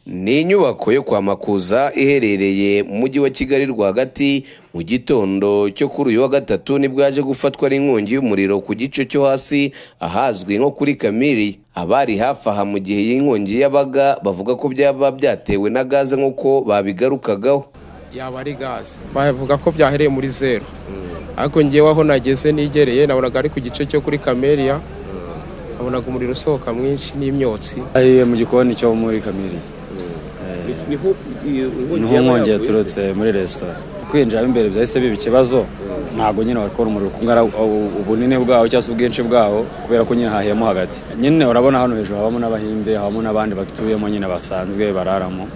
Ni inyubako yo kwa Makuza iherereye mu mujyi wa Kigali rwagati mu gitondo cyo kuri uyu wa gatatu nibwo yaje gufatwa n'inkongi y'umuriro ku gice cyo hasi ahazwi nko kuri Kamiri abari hafi aha mu gihe iyi nkongi yabaga bavuga ko byaba byatewe na gaze nk'uko babigarukagaho yaba ari gaze bavuga ko byahereye muri zeru ariko ngewe aho nageze nigereye nabonaga ari ku gice cyo kuri kameriya nabonaga umuriro usohoka mwinshi n'imyotsi Ayiye mu gikoni cyo muri kamiri niho nkongi yaturutse muri resitora kwinjiramo imbere byahise biba ikibazo ntabwo nyine wakora umuriro kungana ubunini bwawo cyangwa se ubwinshi bwawo kubera ko nyine hahiyemo hagati nyine urabona hano hejuru habamo n'abahinde habamo n'abandi batuyemo nyine basanzwe bararamo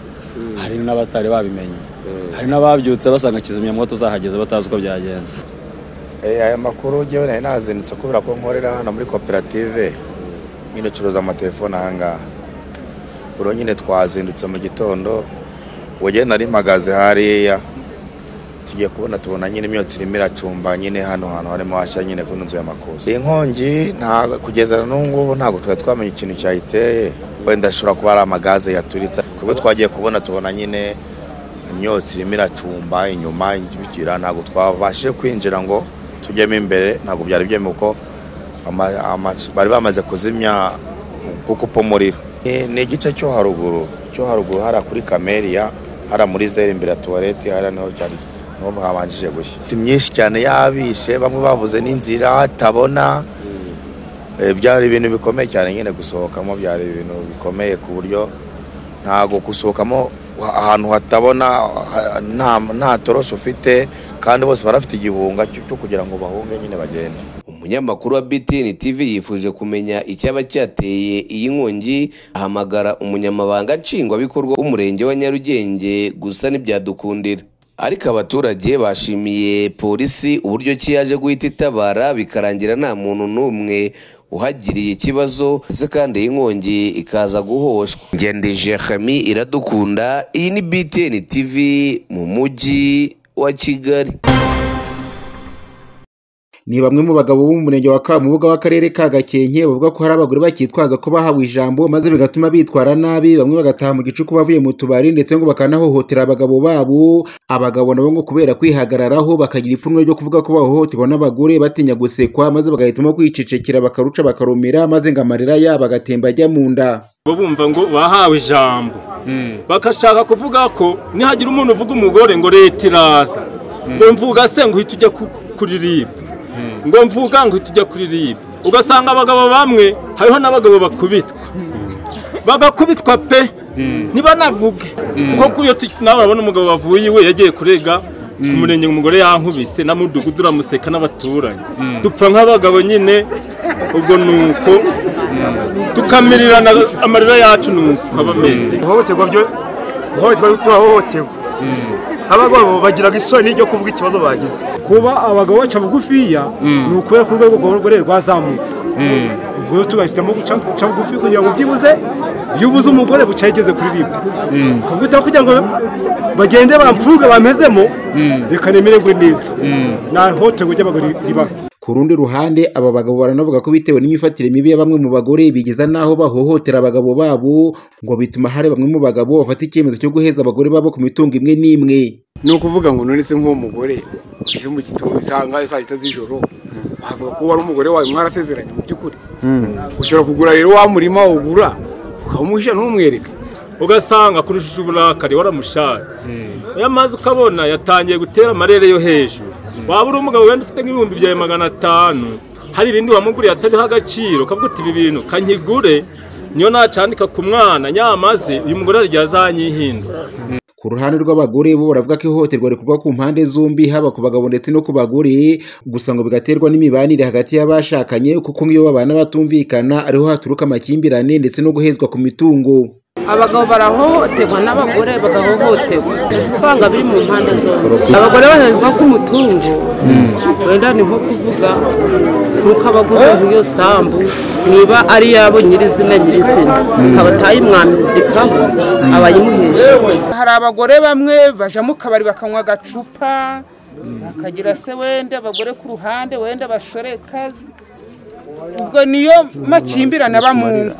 hari n'abatari babimenye hari n'ababyutse basanga kizimyamwoto zahageze batazi uko byagenze Eh, aya makuru njyewe nari nazindutse kubera ko nkorera hano muri koperative nyine curuza amatelefone aha ngaha buriya nyine twazindutse mu gitondo wagenda nari mpagaze hariya tugiye kubona tubona nyine imyotsi irimo iracumba nyine hano hantu harimo hashya nyine kuri nzu y'amakuza iyi nkongi nta- kugeza na n'ubu ngubu ntabwo twari twamenya ikintu cyayiteye wenda ashobora kuba ari amagaze yaturitse kubwo twagiye kubona tubona nyine imyotsi irimo iracumba inyuma bigira ntabwo twabashije kwinjira ngo tujyemo imbere ntabwo byari byemewe kuko ama- ama- bari bamaze kuzimya gukupa umuriro Ni- ni igice cyo haruguru cyo haruguru hara kuri kameriya hara muri zeri imbere ya tuwareti hara niho cyari niho habanjije gushya Imiti myinshi cyane yabishe bamwe babuze n'inzira atabona Eh, byari ibintu bikomeye cyane nyine gusohokamo byari ibintu bikomeye ku buryo ntabwo gusohokamo ha- ahantu hatabona ha- nta nta toroshi ufite kandi bose barafite igihunga cyo cyo kugira ngo bahunge nyine bagende Umunyamakuru wa BTN TV yifuje kumenya icyaba cyateye iyi nkongi ahamagara umunyamabanga nshingwabikorwa w'umurenge wa Nyarugenge gusa ntibyadukundira ariko abaturage bashimiye polisi uburyo ki yaje guhita itabara bikarangira nta muntu n'umwe uhagiriye ikibazo ndetse kandi iyi nkongi ikaza guhoshwa ngendije Khami iradukunda iyi ni BTN TV mu mujyi wa Kigali ni bamwe mu bagabo bo mu murenge wa Kamubuga w'akarere ka Gakenke bavuga ko hari abagore bakitwaza ko bahawe ijambo maze bigatuma bitwara nabi bamwe bagataha mu gicuku bavuye mu tubari ndetse ngo bakanahohotera abagabo babo abagabo nabo ngo kubera kwihagararaho bakagira ipfunwe ryo kuvuga ko bahohoterwa n'abagore batinya gusekwa maze bagahitamo kwicecekera bakaruca bakarumira maze ngo amarira yabo agatemba ajya mu nda bo bumva ngo bahawe ijambo bagashaka kuvuga ko nihagira umuntu uvuga umugore ngo leta iraza ngo mvuga se ngo uhite ujya ku- kuririmba ngo mvuga ngo uhite ujya kuririmba ugasanga abagabo bamwe hariho n'abagabo bakubitwa bagakubitwa pe ntibanavuge kuko kuri iyo tu- nawe urabona umugabo wavuye iwe yagiye kurega ku murenge umugore yankubise na mudugudu uramuseka n'abaturanyi dupfa nk'abagabo nyine ubwo ni uko tukamirirana amarira yacu ni uko aba ameze guhohoterwa byo guhohoterwa byo turahohoterwa abagabo bagiraga isoni ryo kuvuga ikibazo bagize kuba abagabo baca bugufiya ni ukubera ko urwego rw'abagore rwazamutse ubwo rero tugahitamo guca guca bugufi kugira ngo byibuze iyo ubuze umugore buca yageze kuri ribu kuko kugira ngo bagende bamfuruke bamezemo reka nemererwe neza nta hohoterwa ry'abagore ribaho Ku rundi ruhande aba bagabo baranavuga ko bitewe n'imyifatire mibi ya bamwe mu bagore bigeza n'aho bahohotera abagabo babo ngo bituma hari bamwe mu bagabo bafata icyemezo cyo guheza abagore babo ku mitungo imwe n'imwe ni ukuvuga ngo none se nk'uwo mugore uje mu gitondo isanga saa sita z'ijoro wavuga ko wari umugore wawe mwarasezeranye mu by'ukuri ushobora kugura rero wa murima ugura ukamuhisha ntumwereke ugasanga kuri shusho uburakari waramushatse iyo amazi ukabona yatangiye gutera amarere yo hejuru waba uri umugabo wenda ufite nk'ibihumbi byawe magana atanu hari ibindi wamuguriye atariho agaciro ukavuga uti ibi bintu kanyigure niyo nacandika ku mwana nyamaze uyu mugore ryazanyihindura ku ruhande rw'abagore bo baravuga ko ihohoterwa rikorwa ku mpande zombi haba ku bagabo ndetse no ku bagore gusa ngo bigaterwa n'imibanire hagati y'abashakanye kuko nk'iyo babana batumvikana ariho haturuka amakimbirane ndetse no guhezwa ku mitungo abagabo barahohoterwa n'abagore bagahohoterwa mbese usanga biri mu mpande zombi abagore bahezwa ko umutungo wenda ni nko kuvuga nk'uko abaguze nk'iyo sambu niba ari iyabo nyirizina nyirizina ikaba utayimwambikaho aba ayimuhesheje hari abagore bamwe bajya mu kabari bakanywa agacupa bakagira se wenda abagore ku ruhande wenda bashoreka ubwo niyo makimbirane aba mu ngo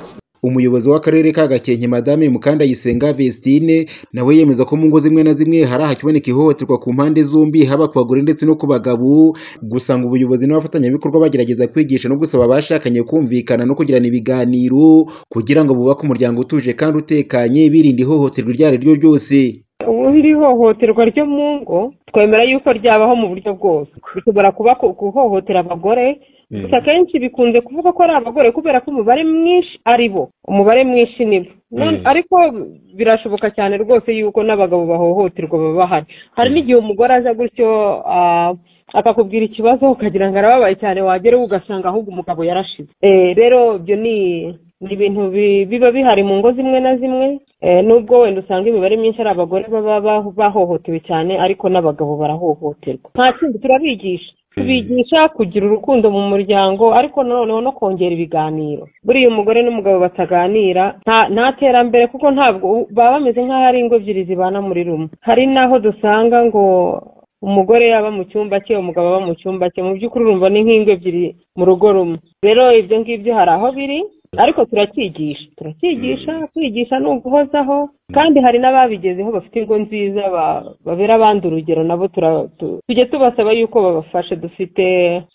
umuyobozi w'akarere ka gakenke madame mukandayisenga vestine nawe yemeza ko mu ngo zimwe na zimwe hari ahakiboneka ihohoterwa ku mpande zombi haba ku bagore ndetse no ku bagabo gusa ngo ubuyobozi n'abafatanyabikorwa bagerageza kwigisha no gusaba abashakanye kumvikana no kugirana ibiganiro kugira ngo bubake umuryango utuje kandi utekanye birinda ihohoterwa iryo ari ryo ryose ubu iri hohoterwa ryo mu ngo twemera yuko ryabaho mu buryo bwose bishobora kuba ku- guhohotera abagore gusa akenshi bikunze kuvuga ko ari abagore kubera ko umubare mwinshi ari bo umubare mwinshi ni bo None- Mm. ariko birashoboka cyane rwose yuko n'abagabo bahohoterwa baba bahari hari n'igihe umugore aza gutyo ah, akakubwira ikibazo ukagira ngo arababaye cyane wageraho ugasanga ahubwo umugabo yarashize Eh, rero ibyo ni ni ibintu bi- biba bihari mu ngo zimwe na zimwe Eh, nubwo wenda usanga imibare myinshi ari abagore baba ba- bahohotewe cyane ariko n'abagabo barahohoterwa nta kindi turabigisha tubigisha kugira urukundo mu muryango ariko noneho no kongera ibiganiro buriya umugore n'umugabo bataganira nta- nta terambere kuko ntabwo baba bameze nk'aho ari ingo ebyiri zibana muri rumwe hari n'aho dusanga ngo umugore yaba mu cyumba cye umugabo aba mu cyumba cye mu by'ukuri urumva ni nk'ingo ebyiri mu rugo rumwe rero ibyo ngibyo hari aho biri ariko turacyigisha turacyigisha kwigisha ni uguhozaho kandi hari n'ababigezeho bafite ingo nziza ba- babera abandi urugero nabo tura- tu- tujye tubasaba yuko babafasha dufite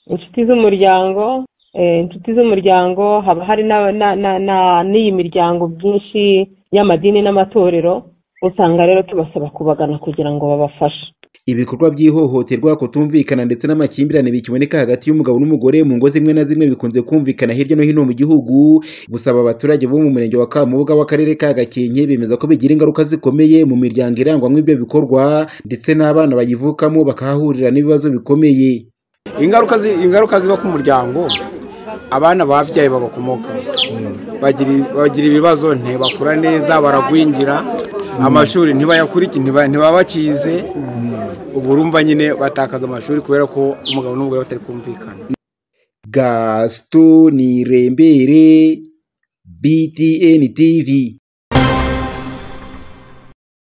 inshuti z'umuryango eh, inshuti z'umuryango haba hari na- na- na- na- n'iyi miryango byinshi y'amadini n'amatorero usanga rero tubasaba kubagana kugira ngo babafashe ibikorwa by'ihohoterwa kutumvikana ndetse n'amakimbirane bikiboneka hagati y'umugabo n'umugore mu ngo zimwe na zimwe bikunze kumvikana hirya no hino mu gihugu gusaba abaturage bo mu murenge wa kamubuga w'akarere ka gakenke bemeza ko bigira ingaruka zikomeye mu miryango irangwamo ibyo bikorwa ndetse n'abana bayivukamo bakahahurira n'ibibazo bikomeye ingaruka zi- ingaruka ziba ku muryango abana babyaye babakomoka bagira bagira ibibazo ntibakura neza baragwingira amashuri ntibayakurike ntiba- ntibabakize ubu urumva nyine batakaza amashuri kubera ko umugabo n'umugore batari kumvikana gasito nirembere btn tv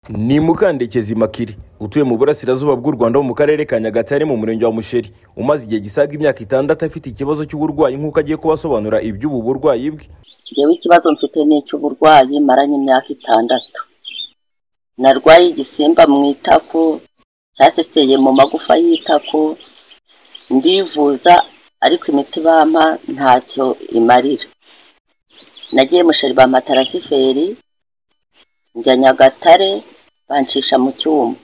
ni mukandekezi makiri utuye mu burasirazuba bw'u rwanda wo mu karere ka nyagatare mu murenge wa musheri umaze igihe gisaga imyaka itandatu afite ikibazo cy'uburwayi nk'uko agiye kubasobanura iby'ubu burwayi bwe njyewe ikibazo mfite ni icy'uburwayi maranye imyaka itandatu narwaye igisimba mu itako cyaseseye mu magufa y'itako ndivuza ariko imiti bampa ntacyo imarira nagiye musheri bampa tarasiferi njya nyagatare bancisha mu cyuma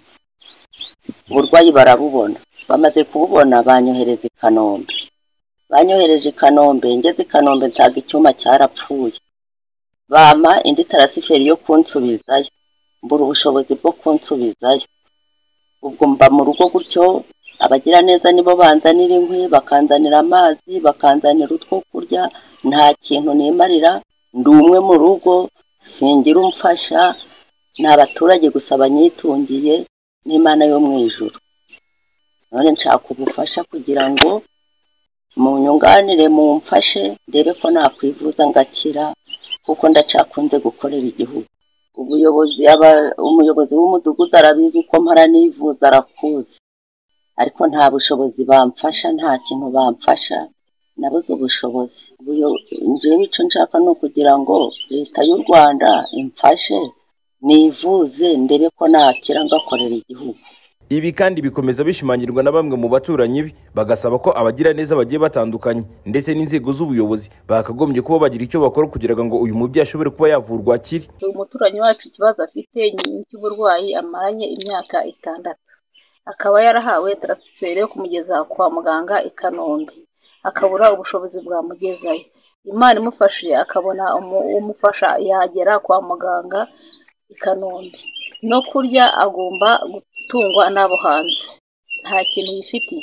uburwayi barabubona bamaze kububona banyohereza i kanombe banyohereje i kanombe ngeze i kanombe nsanga icyuma cyarapfuye bampa indi tarasiferi yo kunsubizayo mbura ubushobozi bwo kunsubizayo ubwo mba mu rugo gutyo abagiraneza nibo banzanira inkwi bakanzanira amazi bakanzanira utwo kurya nta kintu nimarira ndi umwe mu rugo singira umfasha ni abaturage gusa banyitungiye n'imana yo mu ijuru none nshaka ubufasha kugira ngo munyunganire mumfashe ndebe ko nakwivuza ngakira kuko ndacakunze gukorera igihugu ubuyobozi aba- umuyobozi w'umudugudu arabizi uko mpara nivuza arakuzi ariko nta bushobozi bamfasha nta kintu bamfasha nabuze ubushobozi Ubuyo- njyewe icyo nshaka ni ukugira ngo leta y'u rwanda imfashe nivuze ndebe ko nakira ngakorera igihugu ibi kandi bikomeza bishimangirwa na bamwe mu baturanyi be bagasaba ko abagiraneza bagiye batandukanye ndetse n'inzego z'ubuyobozi bakagombye kuba bagira icyo bakora kugira ngo uyu mubyeyi ashobore kuba yavurwa akiri umuturanyi wacu ikibazo afite ni cy'uburwayi amaranye imyaka itandatu akaba yarahawe taransiferi yo kumugeza kwa muganga i kanombe akabura ubushobozi bwamugezayo imana imufashe akabona umu- umufasha yagera kwa muganga i kanombe no kurya agomba gutungwa n'abo hanze nta kintu yifitiye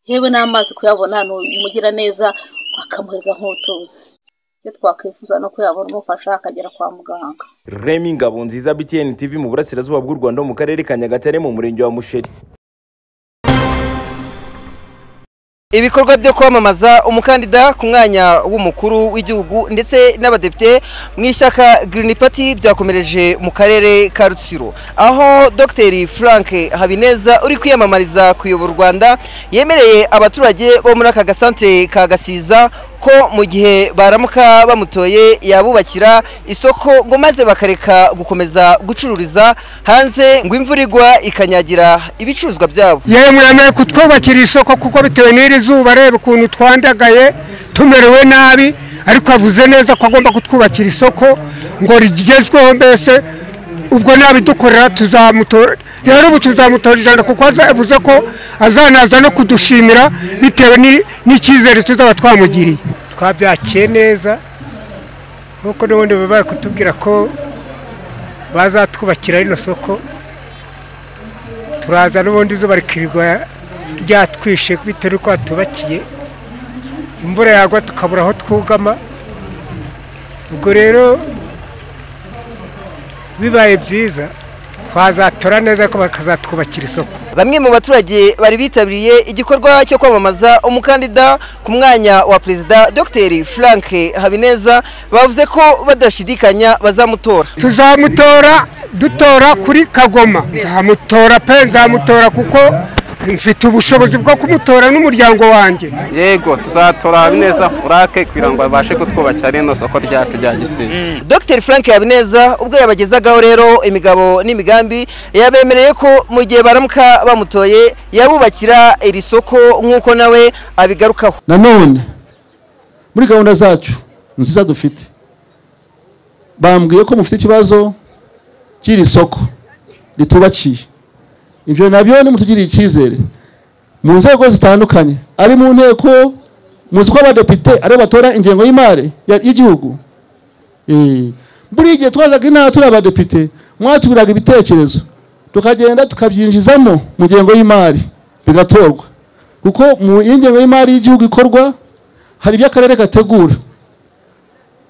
yewe n'amazi kuyabona ni umugira neza akamuhereza nk'utuzi icyo twakwifuza ni uko yabona umufasha akagera kwa muganga remi ngabo nziza btn tv mu burasirazuba bw'u rwanda ho mu karere ka nyagatare mu murenge wa musheri ibikorwa byo kwamamaza umukandida ku mwanya w'umukuru w'igihugu ndetse n'abadepite mu ishyaka Green Party byakomereje mu karere ka Rutsiro aho Dr Frank Habineza uri kwiyamamariza kuyobora u Rwanda yemereye abaturage bo muri aka gasantere ka Gasiza ko mu gihe baramuka bamutoye yabubakira isoko ngo maze bakareka gukomeza gucururiza hanze ngo imvura igwa ikanyagira ibicuruzwa byabo yemwe yemeye kutwubakira isoko kuko bitewe n'iri zuba areba ukuntu twandagaye tumerewe nabi ariko avuze neza ko agomba kutwubakira isoko ngo rigezweho mbese ubwo nabidukorera tuzamutora rero ubu tuzamutora ijana kuko avuze ko azanaza no kudushimira bitewe ni- n'icyizere tuzaba twamugiriye twabyakiye neza nk'uko n'ubundi baba bari kutubwira ko bazatwubakira rino soko turaza n'ubundi izuba rikirirwa ryatwishe bitewe n'uko hatubakiye imvura yagwa tukabura aho twugama ubwo rero bibaye byiza twazatora neza ariko bakazatwubakira isoko bamwe mu baturage bari bitabiriye igikorwa cyo kwamamaza umukandida ku mwanya wa perezida dr frank habineza bavuze ko badashidikanya bazamutora tuzamutora dutora kuri kagoma nzamutora pe nzamutora kuko mfite ubushobozi bwo kumutora n'umuryango wanjye yego tuzatora habineza furake kugira ngo babashe kutwubakira rino soko ryacu rya gisizi dr frank habineza ubwo yabagezagaho rero imigabo n'imigambi yabemereye ko mu gihe baramuka bamutoye yabubakira iri soko nk'uko nawe abigarukaho nanone muri gahunda zacu nziza dufite bambwiye ko mufite ikibazo cy'iri soko ritubakiye ibyo nabyo nimutugiriye icyizere mu nzego zitandukanye ari mu nteko muzi ko abadepite aribo batora ingengo y'imari ya- y'igihugu Eh, buri gihe twazaga inama turi abadepite mwatubiraga ibitekerezo tukagenda tukabyinjizamo mu ngengo y'imari bigatorwa kuko mu iyo ngengo y'imari y'igihugu ikorwa hari ibyo akarere gategura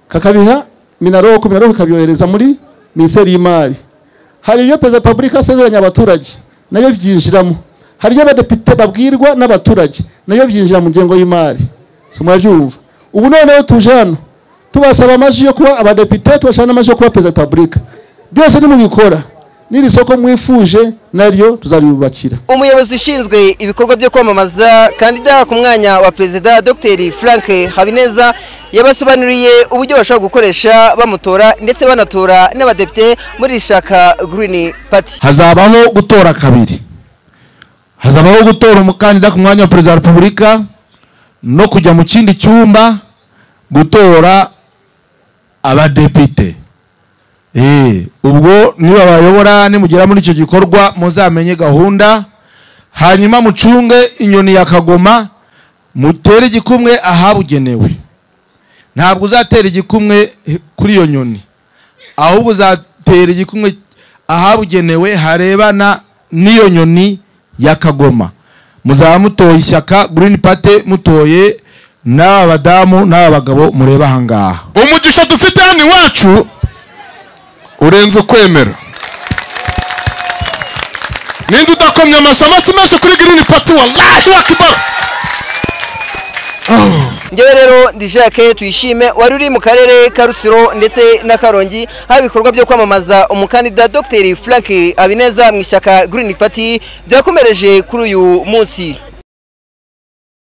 kakabiha minaroko minaroko ikabyohereza muri minisiteri y'imari hari ibyo perezida wa repubulika asezeranya abaturage nayo byinjiramo hari ibyo abadepite babwirwa n'abaturage nayo byinjira mu ngengo y'imari so murabyumva ubu noneho tuje hano tubasaba amajwi yo kuba abadepite tubasaba n'amajwi yo kuba perezida wa repubulika byose nimubikora n'iri soko mwifuje naryo tuzaribubakira umuyobozi ushinzwe ibikorwa byo kwamamaza kandida ku mwanya wa perezida dr frank habineza yabasobanuriye uburyo bashobora gukoresha bamutora ndetse banatora n'abadepite muri iri shaka green party hazabaho gutora kabiri hazabaho gutora umukandida ku mwanya wa perezida wa repubulika no kujya mu kindi cyumba gutora abadepite Eh, ubwo niba bayobora nimugera muri icyo gikorwa muzamenye gahunda hanyuma mucunge inyoni ya kagoma mutere igikumwe ahabugenewe ntabwo uzatera igikumwe kuri iyo nyoni ahubwo uzatera igikumwe ahabugenewe harebana n'iyo nyoni ya kagoma muzaba mutoye ishyaka green party mutoye n'aba badamu n'aba bagabo mureba ahangaha umugisha dufite hano iwacu urenze ukwemera ninde udakomye amashyi amashyi menshi kuri girini pati wallahi wakibaru ngewe rero ndi jacques tuyishime wari uri mu karere ka rutsiro ndetse na karongi haba ibikorwa byo kwamamaza umukandida dr frank habineza mu ishyaka green party byakomereje kuri uyu munsi